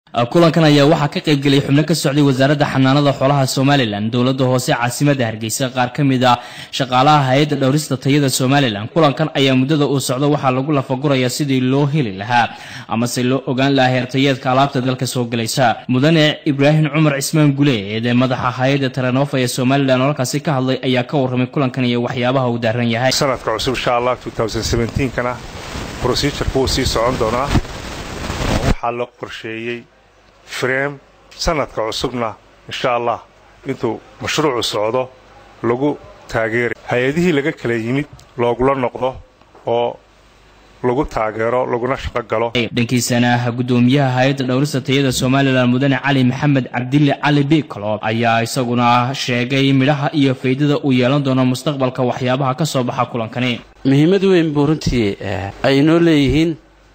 kulankan ayaa waxaa ka qaybgelay xubno ka socday wasaaradda xanaanada xoolaha somalilan dowladda hoose caasimada hargeysa qaar ka mid a shaqaalaha hay-adda dhowrista tayada somalilan kulankan ayaa muddada uu socdo waxaa lagu lafagurayaa sidii loo heli lahaa amase loo ogaan lahaa heertayeedka alaabta dalka soo gelaysa mudane ibraahim cumar cismaan guleed ee madaxa hay-adda taranoofa ee somalilan oo halkaasi ka hadlay ayaa ka warramay kulankan iyo waxyaabaha uu daaran yahay sanadka cusub insha allah kana brosijurka wuu sii socon doonaa waxaa la qorsheeyey frem sanadka cusubna insha allah intuu mashruucu socdo lagu taageeray hay-adihii laga kala yimid loogula noqdo oo lagu taageero laguna shaqo galo dhankiisana guddoomiyaha hay-adda dhowrista tayada somalilan mudane cali maxamed cabdille cali bikalo ayaa isaguna sheegay midhaha iyo faydada uu yeelan doono mustaqbalka waxyaabaha ka soo baxa kulankani muhiimad weyn buu runtii ay inoo leeyihiin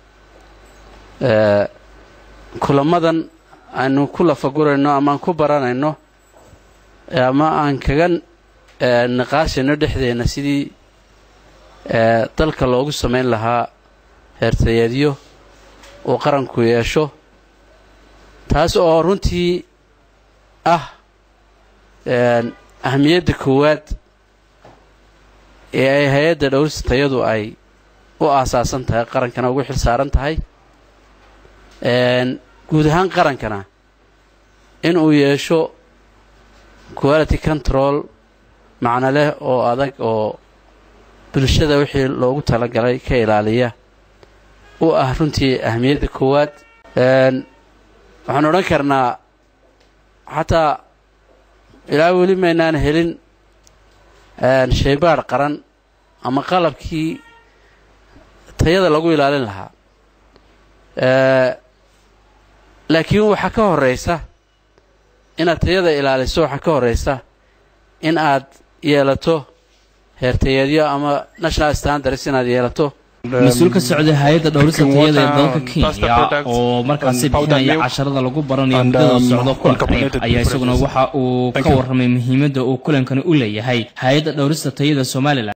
kulamadan aynu ku lafagurayno ama aan ku baranayno ama aan kaga niqaashayno dhexdeenna sidii dalka loogu samayn lahaa heertayeedyo uu qaranku yeesho taas oo runtii ah ahmiyadda koowaad ee ay hay-adda dhowrista tayadu ay u aasaasan tahay qarankana ugu xil saaran tahay guud ahaan qarankana in uu yeesho quality control macno leh oo adag oo bulshada wixii loogu talagalay ka ilaaliya u ah runtii ahmiyadda koowaad waxaan odhan karnaa xataa ilaa weli maynaan helin shaybaadh qaran ama qalabkii tayada lagu ilaalin lahaa laakiin waxaa ka horraysa inaad tayada ilaaliso waxaa ka horraysa in aad yeelato heertayeedyo ama national standards inaad yeelato mas-uul ka socday hay-adda dhowrista tayada ee dalka kenya oo markaasi bixinaya casharada lagu baranayo muddada socdo kulankani ayaa isaguna waxa uu ka warramay muhiimadda uu kulankani u leeyahay hay-adda dhowrista tayada somalilan